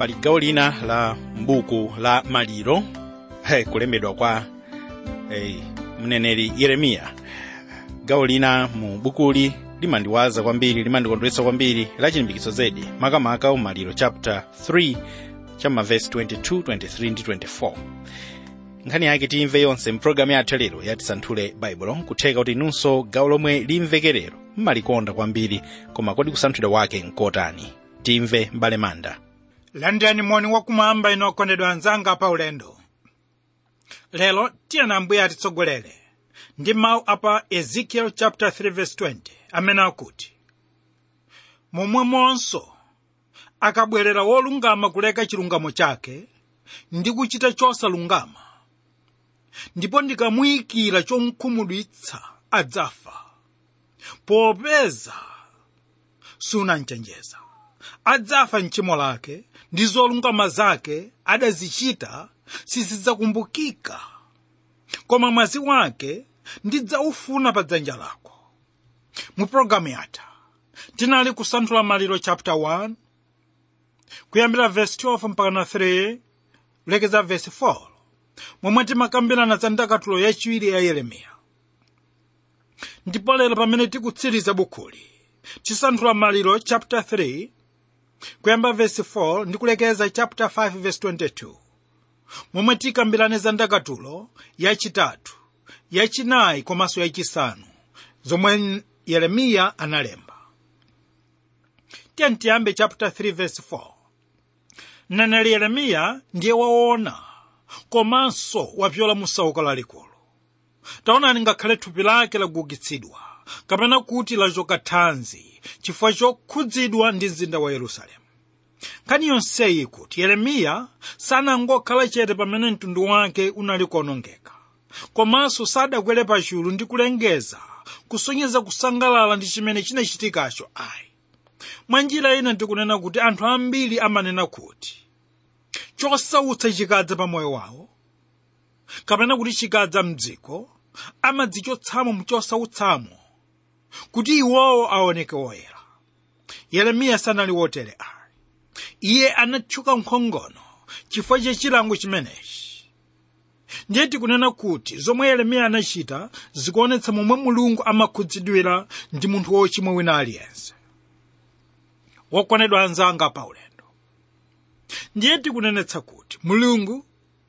pali gawo lina la mbuku la maliro hey, kulembedwa kwa hey, mneneri yeremiya gawo lina mu bukuli limandiwaza kwambiri limandikondweretsa kwambiri la chilimbikitso zedi makamaka umaliro chapter 3 cha mavesi 22 23 ndi 24 nkhani yake timve yonse mpulogalamu yathu lero yatisanthule baibulo kutheka kuti inunso gawo lomwe limvekerero mmalikonda kwambiri koma kodi kusanthula kwake nkotani timve mbale manda landani moni wakumwamba ino okondedwa anzanga pa ulendo lero tiyena ambuye atitsogolere ndi mawu apa ezekiel chapter 3 verse 20 amene akuti momwemonso akabwerera wolungama kuleka chilungamo chake ndi kuchita chosalungama ndipo ndikamuyikira chomkhumudwitsa adzafa popeza sunanchenjeza adzafa mchimo lake ndi zolungama zake adazichita sizidzakumbukika koma mwazi wake ndidzaufuna pa dzanja lako mu pologalamu yatha tinali kusanthula maliro chapter 1 kuyambira verse 12 mpaka na 3 kulekeza verse 4 momwe timakambirana za ndakatulo yachiwiri ya yeremiya ndipo lero pamene tikutsiriza bukhuli tisanthula maliro chapter 3 kuyamba verse 4 ndi kulekeza chapter 5 verse 22 momwe tikambirane za ndakatulo yachitatu yachinayi komanso yachisanu zomwe yeremiya analemba tiyeni tiyambe chapter 3 verse 4 mneneri yeremiya ndiye waona komanso wapyola musauko lalikulu taonani ngakhale thupi lake lagugitsidwa kapena kuti lachoka thanzi chifukwa chokhudzidwa ndi mzinda wa yerusalemu nkhani yonseyi kuti yeremiya sanangokhala chete pamene mtundu wake unali kuonongeka komanso sadakwere pachulu ndi kulengeza kusonyeza kusangalala ndi chimene chinachitikacho ayi mwa njira ina tikunena kuti anthu ambiri amanena kuti chosautsa chikadza pa moyo wawo kapena kuti chikadza mdziko amadzichotsamo mchosautsamo kuti iwowo aoneke woyera yeremiya sanali wotere ayi iye anatchuka nkhongono chifukwa cha chilango chimenechi ndiye tikunena kuti zomwe yeremiya anachita zikuonetsa momwe mulungu amakhudzidwira ndi munthu wochimwa wina aliyense wokondedwa anzanga pa ulendo ndiye tikunenetsa kuti mulungu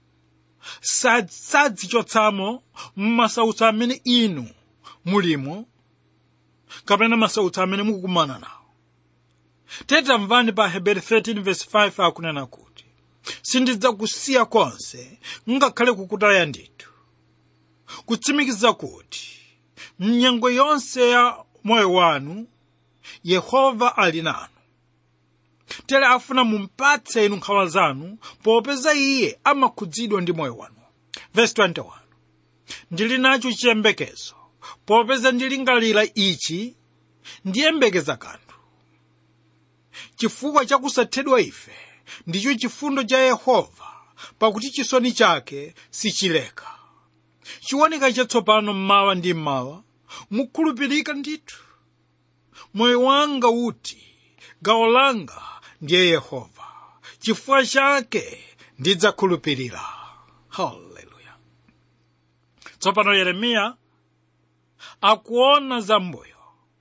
sadzichotsamo m'masautso amene inu mulimo kapena masautso amene mukukumana nawo tetamvani pa heberi 13 verse 5 akunena kuti sindidzakusiya konse ngakhale kukutaya ndithu kutsimikiza kuti mnyengo yonse ya moyo wanu yehova ali nanu tere afuna mumpatse inu nkhawa zanu popeza iye amakhudzidwa ndi moyo wanu verse 21 ndili nacho chiyembekezo popeza ndilingalira ichi ndiyembekeza kanthu chifukwa chakusathedwa ife ndicho chifundo cha yehova pakuti chisoni chake sichileka chiwoneka chatsopano mmawa ndi mmawa mukhulupirika ndithu moyo wanga uti gawo langa ndiye yehova chifukwa chake ndidzakhulupirira haleluya tsopano yeremiya akuona zambuyo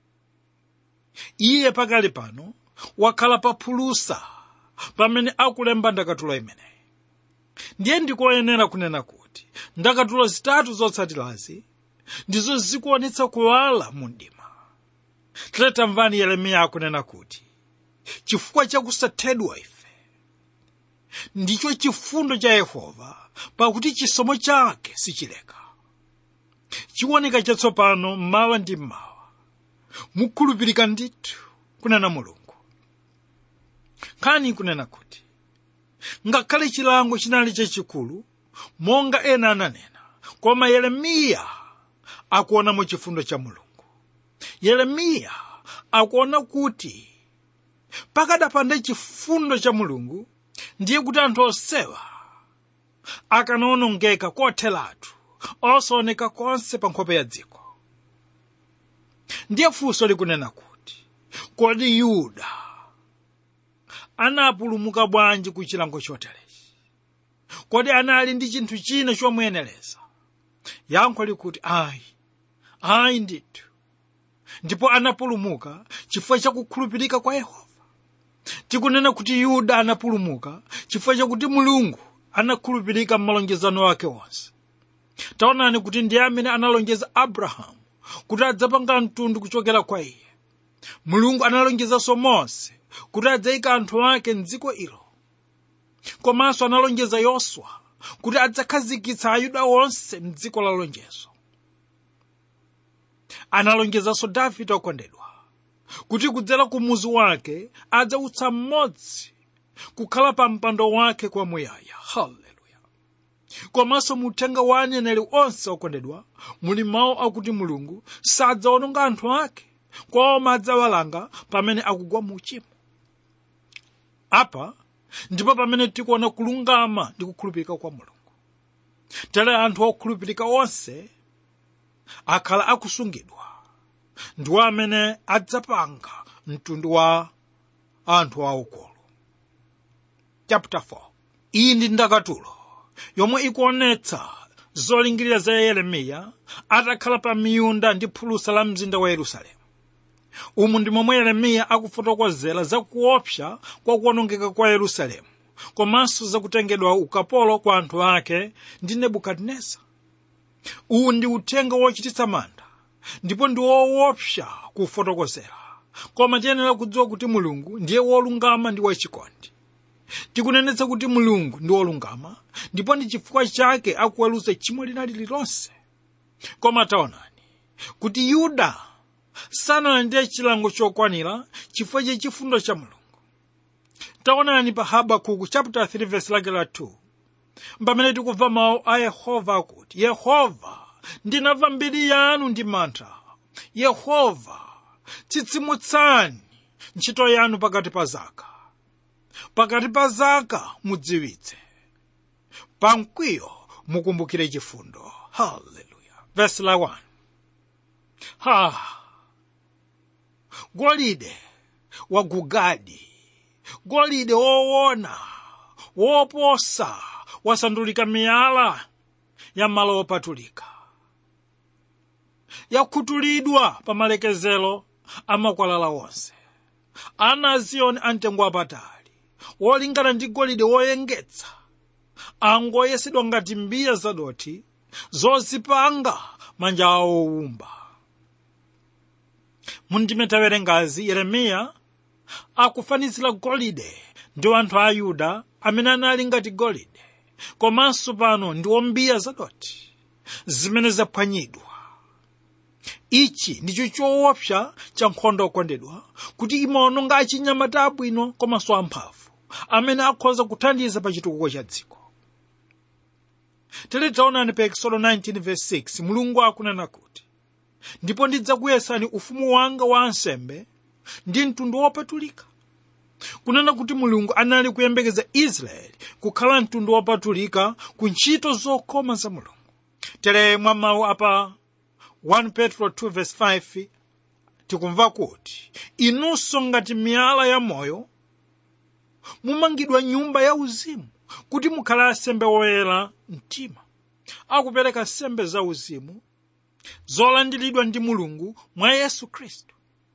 iye pakali pano wakhala paphulusa pamene akulemba ndakatulo imeneyi ndiye ndikoyenera kunena kuti ndakatulo zitatu zotsatirazi ndizo zikuonetsa kuwala mu mdima tiletamvani yeremiya akunena kuti chifukwa chakusathedwa ife ndicho chifundo cha yehova pakuti chisomo chake sichileka chiwoneka chatsopano mmawa ndi mmawa mukhulupirika ndithu kunena mulungu nkhani kunena kuti ngakhale chilango chinali chachikulu monga ena ananena koma yeremiya akuonamo chifundo cha mulungu yeremiya akuona kuti pakadapanda chifundo cha mulungu ndiye kuti anthu onsewa akanawonongeka kotheratu osaoneka konse pa nkhope ya dziko ndiye funso likunena kuti kodi yuda anapulumuka bwanji ku chilango choterechi kodi anali ndi chinthu china chomuyenereza yankho likuti ayi ayi ndithu ndipo anapulumuka chifukwa chakukhulupirika kwa yehova tikunena kuti yuda anapulumuka chifukwa chakuti mulungu anakhulupirika m'malonjezano ake onse taonani kuti ndiye amene analonjeza abrahamu kuti adzapanga mtundu kuchokera kwa iye mulungu analonjezanso mose kuti adzayika anthu ake mdziko ilo komanso analonjeza yoswa kuti adzakhazikitsa ayuda onse mdziko la lonjezo analonjezanso davide okondedwa kuti kudzera ku muzu wake adzautsa mmodzi kukhala pa mpando wake kwamuyaya haleluya komanso muthenga wa aneneri onse okondedwa muli mawu akuti mulungu sadzawononga anthu ake koma adzawalanga pamene akugwa mu uchimo apa ndipo pamene tikuona kulungama ndi kukhulupirika kwa mulungu tere anthu okhulupirika onse akhala akusungidwa ndiwo amene adzapanga mtundu wa anthu aukulu chapter 4 iyi ndi ndakatulo yomwe ikuonetsa zolingirira za yeremiya atakhala pa miyunda ndi phulusa la mzinda wa yerusalemu umu ndi momwe yeremiya akufotokozera za kuopsa kwa kuwonongeka kwa yerusalemu komanso zakutengedwa ukapolo kwa anthu ake ndi nebukadineza uwu ndi uthenga wochititsa mantha ndipo ndi woopsa kufotokozera koma tiyenera kudziwa kuti mulungu ndiye wolungama ndi wachikondi tikunenetsa kuti mulungu ndi wolungama ndipo ndi chifukwa chake akuweruza tchimo lina lililonse koma taonani kuti yuda sanalandire chilango chokwanira chifukwa cha chifundo cha mulungu taonani pa habakuku chapter 3 verse lake la 2 pamene tikumva mawu a yehova akuti yehova ndinamva mbiri yanu ndi mantha yehova tsitsimutsani ntchito yanu pakati pa zaka pakati pa zaka mudziwitse pa mkwiyo mukumbukire chifundo haleluya verse la 1 ha golide wa gugadi golide woona woposa wasandulika miyala ya malo opatulika yakhutulidwa pa malekezero a makwalala onse ana a ziyoni amtengo wapatali wolingana ndi golide woyengetsa angoyesedwa ngati mbiya zadothi zozipanga manja awo owumba mundime tawerengazi yeremiya akufanizira golide ndi anthu a yuda amene anali ngati golide komanso pano ndi wombiya zadothi zimene zaphwanyidwa ichi ndicho choopsa cha nkhondo okondedwa kuti imaononga achinyamata abwino komanso amphamvu amene akhoza kuthandiza pa chitukuko cha dziko tere taonani pa exodo 19 verse 6 mulungu akunena kuti ndipo ndidzakuyesani ufumu wanga wa ansembe ndi mtundu wopatulika kunena kuti mulungu anali kuyembekeza israeli kukhala mtundu wopatulika ku ntchito zokoma za mulungu tere mwa mawu apa 1 petro 2 verse 5 tikumva kuti inunso ngati miyala ya moyo mumangidwa nyumba ya uzimu kuti mukhale asembe woyera mtima akupereka nsembe za uzimu zolandiridwa ndi mulungu mwa yesu khristu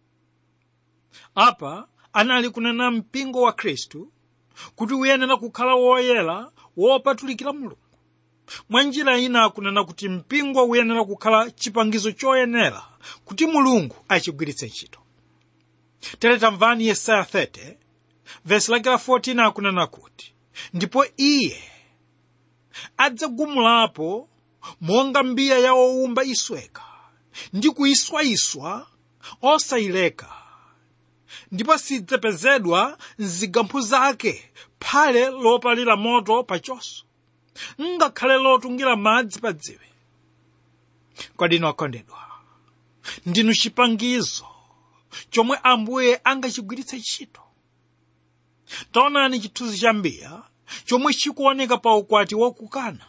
apa anali kunena mpingo wa khristu kuti uyenera kukhala woyera wopatulikira mulungu mwa njira ina akunena kuti mpingo uyenera kukhala chipangizo choyenera kuti mulungu achigwiritse ntchito tere tamvani yesaya 30 vesi lake la 14 akunena kuti ndipo iye adzagumulapo monga mbiya ya owumba isweka ndi kuyiswayiswa osayileka ndipo sidzapezedwa mzigamphu zake phale lopalira moto pachonso ngakhale lotungira madzi pa dziwe kodi okondedwa ndinu chipangizo chomwe ambuye angachigwiritse ntchito taonani chithunzi cha mbiya chomwe chikuoneka pa ukwati wakukana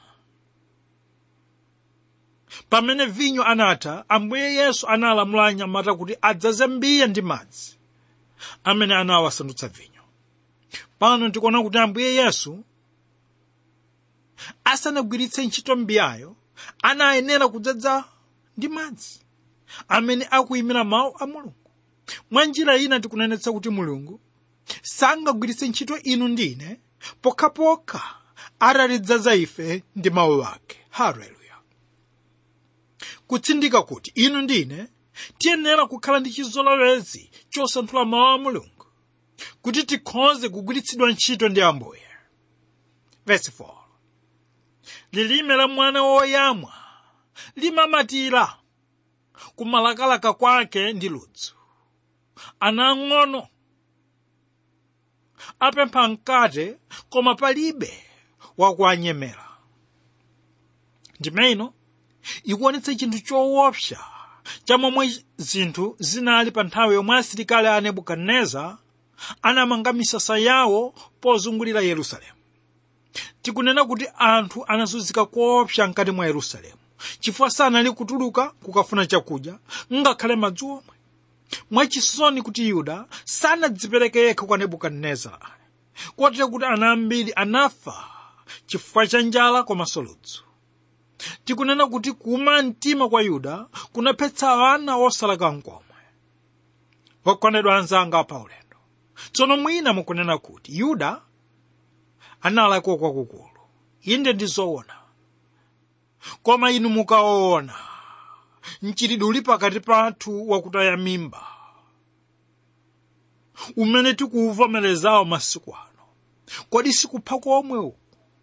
pamene vinyo anatha ambuye yesu analamula anyamata kuti adzaze mbiya ndi madzi amene anawasandutsa vinyo pano tikuona kuti ambuye yesu asanagwiritse ntchito mbiyayo anayenera kudzadza ndi madzi amene akuyimira mawu a mulungu mwa njira ina tikunenetsa kuti mulungu sangagwiritse ntchito inu ndine pokhapokha atatidzaza ife ndi mawu ake haleluya kutsindika kuti inu ndine tiyenera kukhala ndi chizolowezi chosanthula mawu a mulungu kuti tikhoze kugwiritsidwa ntchito ndi ambuye verse 4 lilime la mwana woyamwa limamatira kumalakalaka kwake ndi ludzu ana ang'ono apempha mkate koma palibe wakuanyemera ndimeno ikuonetsa chinthu choopsa chamomwe zinthu zinali pa nthawi yomwe asilikali a nebukadineza anamanga misasa yawo pozungulira yerusalemu tikunena kuti anthu anazunzika koopsa mkati mwa yerusalemu chifukwa sanali kutuluka kukafuna chakudya ngakhale madzi omwe mwachisoni kuti yuda sanadzipereke yekha kwa nebukadinezara kotero kuti ana ambiri anafa chifukwa cha njala komanso ludzu tikunena kuti kuuma mtima kwa yuda kunaphetsa ana osalakwa nkomwe okondedwa anzanga pa ulendo tsono mwina mukunena kuti yuda analakwa kwakukulu inde ndi zoona koma inu mukaona mchitidwe uli pakati pathu wakutaya mimba umene tikuuvomerezawo masiku ano kodi sikupha komwe uku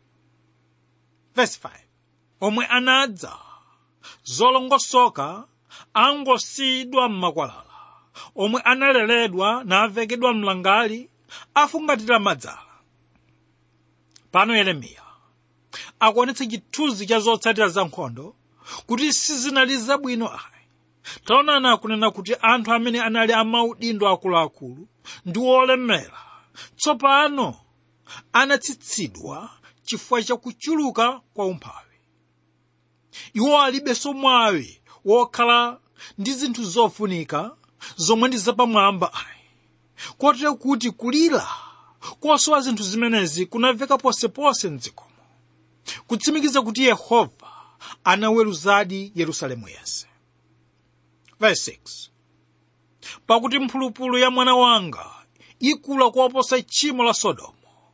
verse 5 omwe anadza zolongosoka angosiyidwa m'makwalala omwe analeredwa navekedwa mlangali afungatira madzala pano yeremiya akuonetsa chithunzi cha zotsatira za nkhondo kuti sizinali zabwino ayi taonani akunena kuti anthu amene anali amaudindo akuluakulu ndi olemera tsopano anatsitsidwa chifukwa cha kuchuluka kwa umphawi iwo alibenso mwawi wokhala ndi zinthu zofunika zomwe ndi zapamwamba ayi kotero kuti kulira kosowa zinthu zimenezi kunamveka posepose mdzikomo kutsimikiza kuti yehova anaweruzadi yerusalemu yense verse 6 pakuti mphulupulu ya mwana wanga ikula kuoposa tchimo la sodomu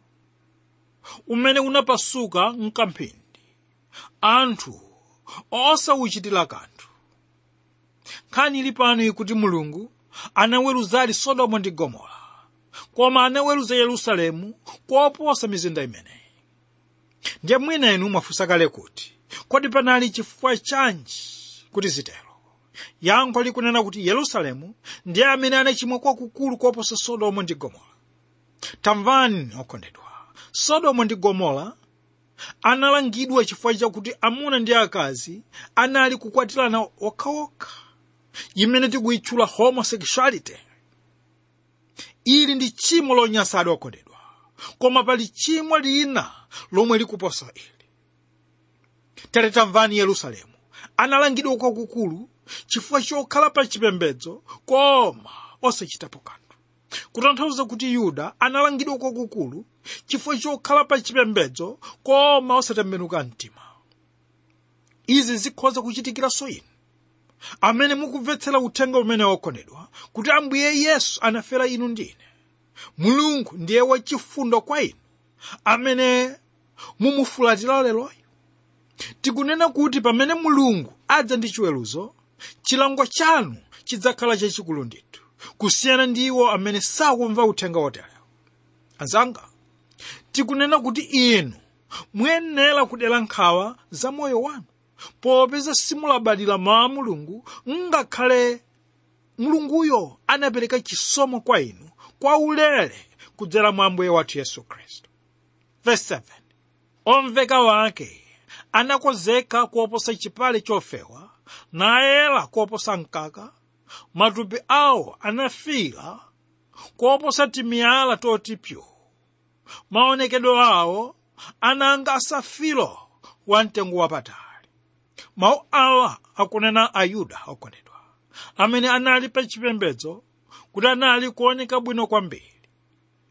umene unapasuka mkamphindi anthu osawuchitira kanthu nkhani ili pano ikuti mulungu anaweruzadi sodomu ndi gomora koma anaweruza yerusalemu kuoposa mizinda imeneyi ndiye mwina inu mwafunsa kale kuti kodi panali chifukwa chanji kuti zitero yankho likunena kuti yerusalemu ndiye amene anachimwa kwakukulu kuoposa sodomu ndi gomora tamvani okondedwa sodomu ndi gomora analangidwa chifukwa chakuti amuna ndi akazi anali kukwatirana okhaokha imene tikuyitchula homosexuality ili ndi tchimo lonyansadwa okondedwa koma pali tchimo lina lomwe likuposa ili tere tamvani yerusalemu analangidwa kwakukulu chifukwa chokhala pa chipembedzo koma osachitapo kanthu kutanthauza kuti yuda analangidwa kwakukulu chifukwa chokhala pa chipembedzo koma osatembenuka mtima izi zikhoza kuchitikiranso inu amene mukumvetsera uthenga umene wokondedwa kuti ambuye yesu anafera inu ndine mulungu ndiye wachifundo kwa inu amene mumufulatira leroyo tikunena kuti pamene mulungu adza ndi chiweruzo chilango chanu chidzakhala chachikulu ndithu kusiyana ndi iwo amene sakumva uthenga woterewo anzanga tikunena kuti inu muyenera kudera nkhawa za moyo wanu popeza simulabadira mawu a mulungu ngakhale mulunguyo anapereka chisomo kwa inu kwa ulere kudzera mwa ambuye wathu yesu khristu verse 7 omveka wake anakonzeka kuoposa chipale chofewa nayera kuoposa mkaka matupi awo anafira kuoposa timiyala toti pyu maonekedwe awo ananga asafiro wa mtengo wapatali mawu awa akunena ayuda okondedwa amene anali pa chipembedzo kuti anali kuoneka bwino kwambiri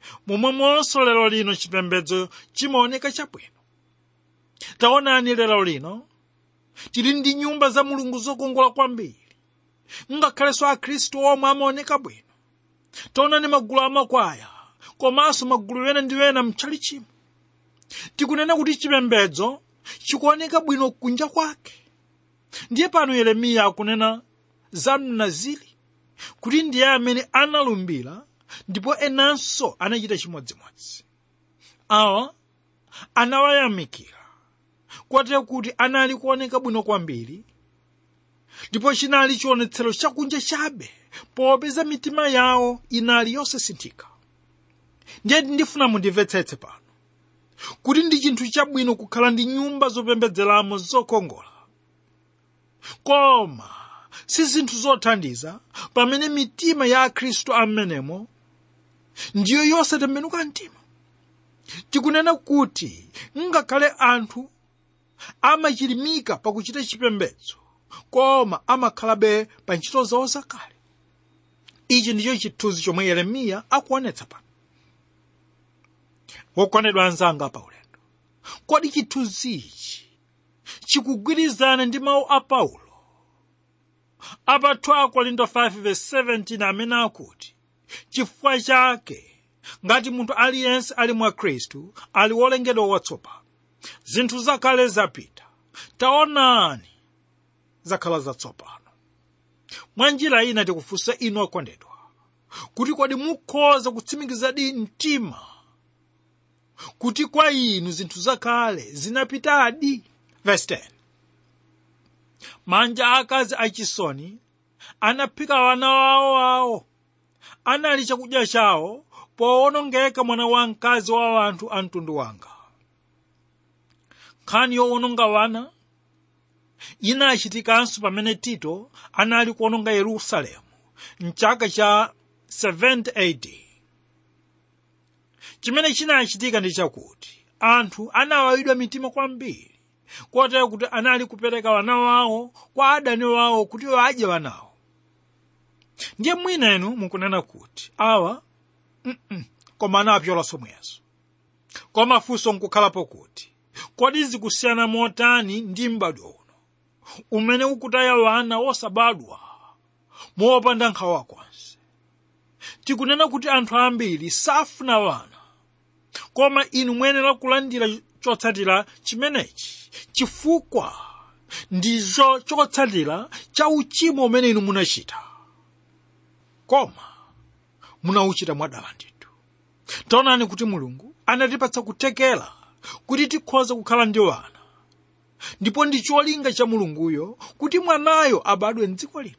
momwemonso lero lino chipembedzo chimaoneka chabwino taonani lero lino tili ndi nyumba za mulungu zokongola kwambiri ngakhalenso akhristu omwe amaoneka bwino taonani magulu amakwaya komanso magulu ena ndi ena mtchali chimo tikunena kuti chipembedzo chikuoneka bwino kunja kwake ndiye pano yeremiya akunena za mnaziri kuti ndiye amene analumbira ndipo enanso anachita chimodzimodzi awa anawayamikira kwatero kuti anali kuoneka bwino kwambiri ndipo chinali chionetsero chakunja chabe popeza mitima yawo inali yosasinthika ndiye ndifuna mundimvetsetse pano kuti ndi chinthu chabwino kukhala ndi nyumba zopembedzeramo zokongola koma si zinthu zothandiza pamene mitima ya akhristu ammenemo ndiyo yosatembenuka mtima tikunena kuti ngakhale anthu amachilimika pakuchita chipembedzo koma amakhalabe pa ntchito zawo zakale ichi ndicho chithunzi chomwe yeremiya akuonetsa pano wokondedwa anzanga paulendo kodi chithunzi ichi chikugwirizana ndi mawu a paulo apa 2 korinto 5:17 amene akuti chifukwa chake ngati munthu aliyense ali mwa khristu ali wolengedwa watsopano zinthu zakale zapita taonani zakhala zatsopano mwa njira ina tikufunsa inu okondedwa kuti kodi mukhoza kutsimikizadi mtima kuti kwa inu zinthu zakale zinapitadi verse 10 manja akazi achisoni anaphika wana wawo wawo anali chakudya chawo powonongeka mwana wamkazi wa anthu a mtundu wanga nkhani yowononga wana inachitikanso pamene tito anali kuwononga yerusalemu mchaka cha 70 AD chimene chinachitika ndi chakuti anthu anawawidwa mitima kwambiri kotero kuti anali kupereka wana wawo kwa adani wawo kuti adye wanawo ndiye mwinenu mukunena kuti awa mm koma anapyolanso mwezo koma funso nkukhalapo kuti kodi zikusiyana motani ndi m'badwo uno umene ukutaya wana osabadwa mopanda nkhawa konse tikunena kuti anthu ambiri safuna wana koma inu muyenera kulandira chotsatira chimenechi chifukwa ndicho chotsatira cha uchimo umene inu munachita koma munauchita mwadala ndithu taonani kuti mulungu anatipatsa kuthekera kuti tikhoza kukhala ndi wana ndipo ndi cholinga cha mulunguyo kuti mwanayo abadwe mdziko lino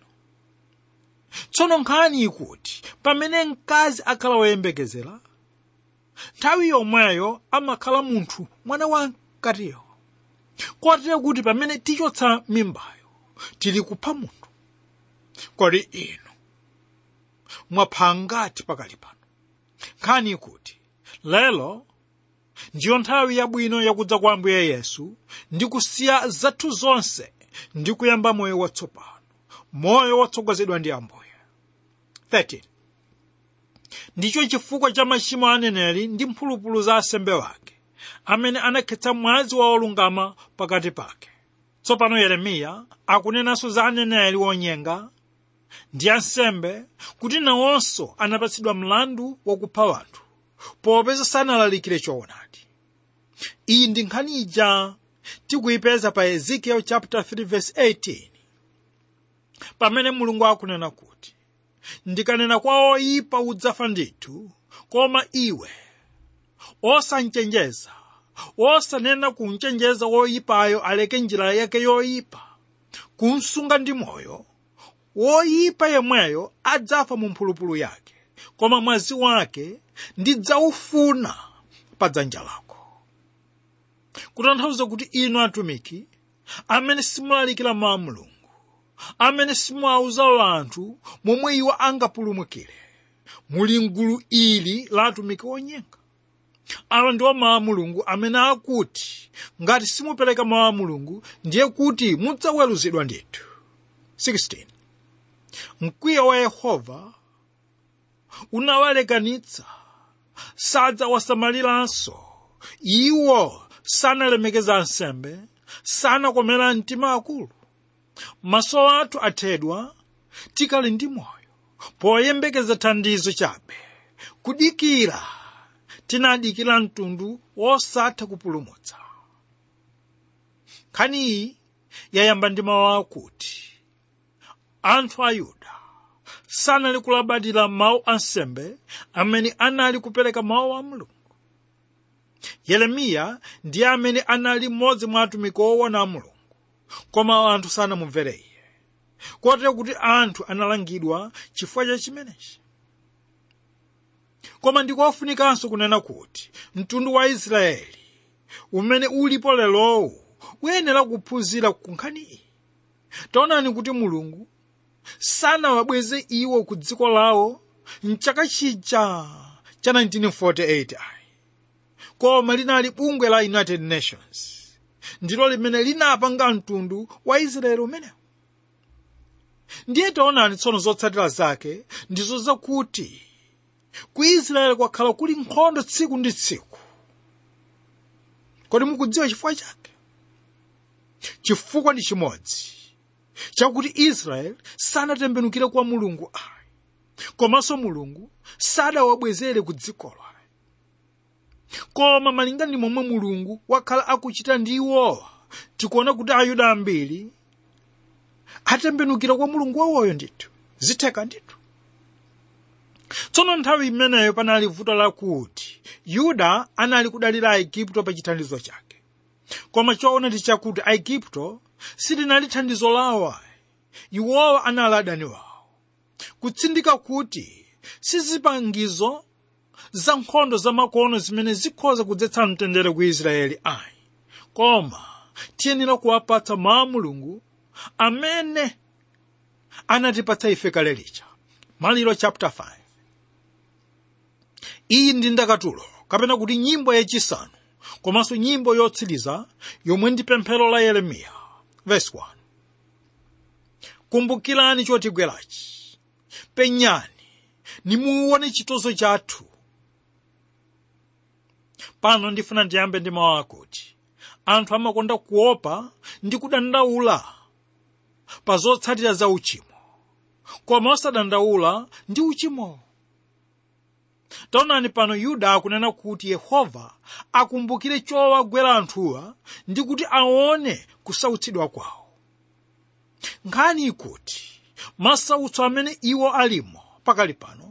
tsono nkhani ikuti pamene mkazi akhala woyembekezera nthawi yomweyo amakhala munthu mwana wa mkatiyo kotero kuti pamene tichotsa mimbayo tili kupha munthu kodi inu mwapha ngati pakali pano nkhani ikuti lero ndiyo nthawi yabwino yakudza kwa ambuye yesu ndi kusiya zathu zonse ndi kuyamba moyo watsopano moyo watsogozedwa ndi ambuye 13 ndicho chifukwa cha machimo a aneneri ndi mphulupulu za asembe wake amene anakhetsa mwazi wa olungama pakati pake tsopano yeremiya akunenanso za aneneri wonyenga ndi ansembe kuti nawonso anapatsidwa mlandu wakupha wanthu popeza sanalalikire choonadi iyi ndi nkhani ija tikuyipeza pa ezekiel chapter 3 verse 18 pamene mulungu akunena kuti ndikanena kwa oyipa udzafa ndithu koma iwe osanchenjeza osanena kunchenjeza woyipayo aleke njira yake yoyipa kumsunga ndi moyo woyipa yemweyo adzafa mu mphulupulu yake koma mwazi wake ndidzaufuna pa dzanja lako kutanthauza kuti inu atumiki amene simulalikira mawu a mulungu amene simuwauza anthu momwe iwo angapulumukire muli mgulu ili la atumiki onyenga awa ndiwo mawu a mulungu amene akuti ngati simupereka mawu a mulungu ndiye kuti mudzaweruzidwa ndithu 16 mkwiyo wa yehova unawalekanitsa sadzawasamaliranso iwo sanalemekeza ansembe sanakomera mtima akulu maso athu athedwa tikali ndi moyo poyembekeza thandizo chabe kudikira tinadikira mtundu wosatha kupulumutsa nkhani iyi yayamba ndi mawu akuti anthu a yuda sanali kulabadira mawu ansembe amene anali kupereka mawu a mulungu yeremiya ndiye amene anali mmodzi mwa atumiki owona a mulungu koma anthu sanamumvere iye kotero kuti anthu analangidwa chifukwa cha chimenechi koma ndikofunikanso kunena kuti mtundu wa israeli umene ulipo lerowu uyenera kuphunzira ku nkhani iyi taonani kuti mulungu sanawabweze iwo ku dziko lawo mchaka chija cha 1948 ayi koma linali bungwe la united nations ndilo limene linapanga mtundu wa israeli umenewu ndiye taonani tsono zotsatira zake ndizo zakuti ku israeli kwakhala kuli nkhondo tsiku ndi tsiku kodi mukudziwa chifukwa chake chifukwa ndi chimodzi chakuti israeli sanatembenukire kwa mulungu ayi komanso mulungu sadawabwezere ku dzikolo ayi koma malinga ndi momwe mulungu wakhala akuchita ndi iwowa tikuona kuti ayuda ambiri atembenukira kwa mulungu wawoyo ndithu zitheka ndithu tsono nthawi imeneyo panali vuto lakuti yuda anali kudalira aigupto pa chithandizo chake koma choona ndi chakuti aigupto silinali thandizo lawo ayi iwowa anali adani wawo kutsindika kuti sizipangizo za nkhondo zamakono zimene zikhoza kudzetsa mtendere ku israeli ayi koma tiyenera kuwapatsa mawu mulungu amene anatipatsa ife kale lija maliro chapter 5 iyi ndi ndakatulo kapena kuti nyimbo yachisanu komanso nyimbo yotsiriza yomwe ndi pemphero la yeremiya verse 1 kumbukirani chotigwerachi penyani nimuone chitonzo chathu pano ndifuna ndiyambe ndi mawu akuti anthu amakonda kuopa ndi kudandaula pa zotsatira za uchimo koma osadandaula ndi uchimowo taonani pano yuda akunena kuti yehova akumbukire chowagwera anthuwa ndi kuti aone kusautsidwa kwawo nkhani ikuti masautso amene iwo alimo pakali pano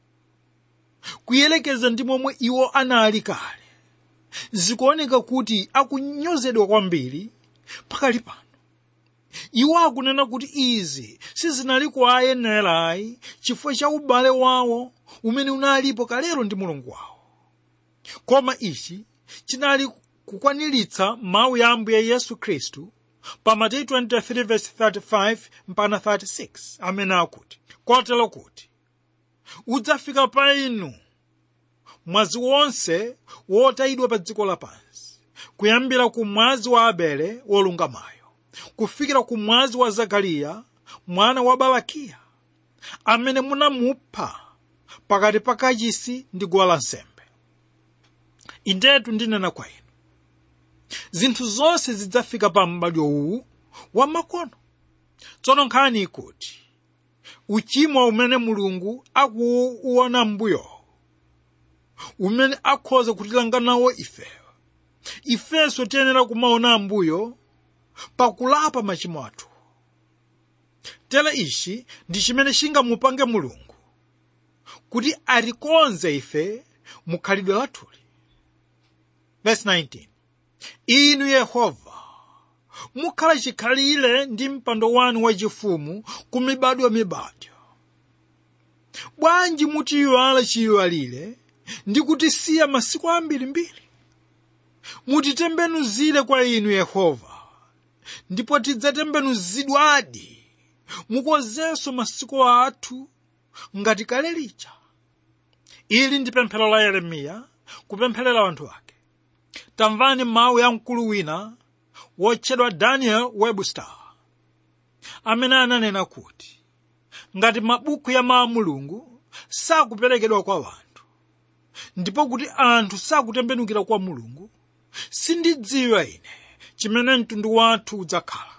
kuyelekeza ndi momwe iwo anali kale zikuoneka kuti akunyozedwa kwambiri pakali pano iwo akunena kuti izi sizinali kuwayenera ayi chifukwa cha ubale wawo umene unalipo kalero ndi mulungu wawo koma ichi chinali kukwaniritsa mawu ya ambuye yesu khristu pa mateyu 23:35 mpaka 36 amene akuti kotero kuti udzafika pa inu mwazi wonse wotayidwa pa dziko lapansi kuyambira ku mwazi wa abele wolungamayo kufikira ku mwazi wa zakariya mwana wa barakiya amene munamupha pakati pa kachisi ndi guwa lansembe indetu ndinena kwa inu zinthu zonse zidzafika pa m'badwo uwu wa makono tsono nkhani ikuti uchimo umene mulungu akuuona mbuyo umene akhoza kutilanga nawo ifeyo ifenso tiyenera kumaona ambuyo pakulapa machimo athu tera ichi ndi chimene chingamupange mulungu kuti atikonze ife mukhalidwe lathuli verse 19 inu yehova mukhala chikhalire ndi mpando wanu wachifumu ku mibadwo mibadwo bwanji mutiyiwala chiyiwalire ndi kutisiya masiku ambirimbiri mutitembenuzire kwa inu yehova ndipo tidzatembenuzidwadi mukonzenso masiku athu ngati kale lija ili ndi pemphero la yeremiya kupempherera anthu ake tamvani mawu ya mkulu wina wotchedwa daniel webster amene ananena kuti ngati mabuku ya mawu mulungu sakuperekedwa kwa wanthu ndipo kuti anthu sakutembenukira kwa mulungu sindidziwa ine chimene mtundu wathu udzakhala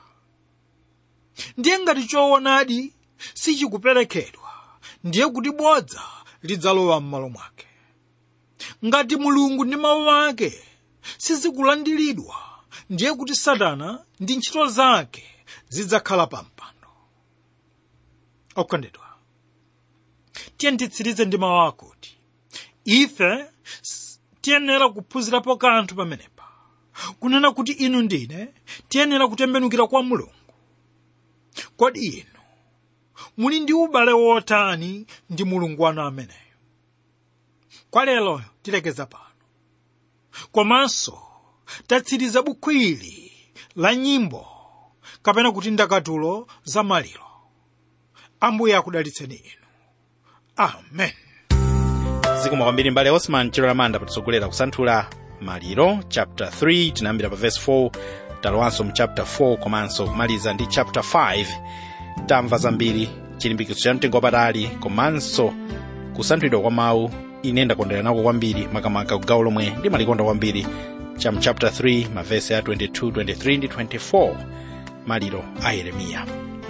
ndiye ngati choonadi sichikuperekedwa ndiye kuti bodza lidzalowa m'malo mwake ngati mulungu ndi mawu ake sizikulandiridwa ndiye kuti satana ndi ntchito zake zidzakhala pa mpando okondedwa tiye titsirize ndi mawu akuti ife tiyenera kuphunzirapo kanthu pamenepa kunena kuti inu ndine tiyenera kutembenukira kwa mulungu kodi inu muli ndi ubale wotani ndi mulungu wanu ameneyo kwa lero tilekeza pano komanso tatsiriza buku ili la nyimbo kapena kuti ndakatulo za maliro ambuye akudalitseni inu amen zikomo kwambiri mbale osman chilo lamanda patitsogolera kusanthula maliro chapter 3 tinayambira pa verse 4 talowanso mu chapter 4 komanso kumaliza ndi chapter 5 tamva zambiri chilimbikitso cha mtengo wapatali komanso kusanthulidwa kwa mawu ine ndakondera nako kwambiri makamaka kugawo lomwe ndimalikonda kwambiri cha mu chapter 3 mavesi a 22 23 ndi 24 maliro a yeremiya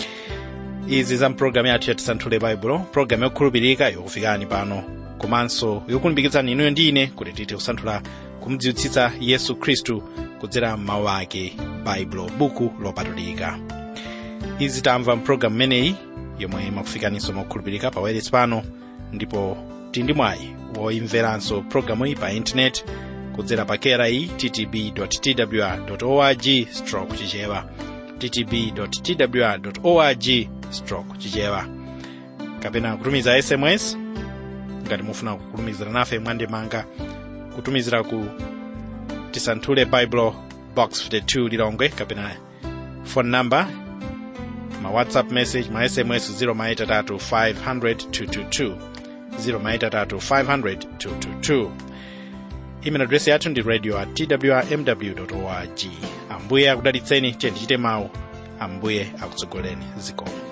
izi za mpulogalamu yathu yatisanthule baibulo pulogalamu yokhulupirika yokufikani pano komanso yokulimbikitsani inuyo ndi ine kuti tithe kusanthula kumdziwitsitsa yesu khristu kudzera m'mawu ake baibulo buku lopatulika izi tamva mpulogalamu imeneyi yomwe imakufikaninso mokhulupirika pa wireless pano ndipo tili ndi mwayi woimveranso pulogalamu iyi pa intaneti kudzera pa kera iyi ttb twr org stroke chichewa ttb twr org stroke chichewa kapena kutumiza sms ngati mufuna kutumizira nafe mwandimanga kutumizira ku tisanthule bible box 52 lilongwe kapena phone number ma whatsapp message ma sms 0maitatu 500 222 0maitatu 500 222 email address yathu ndi radio at twrmw org ambuye akudalitseni tiye tichite mawu ambuye akutsogoleni zikomo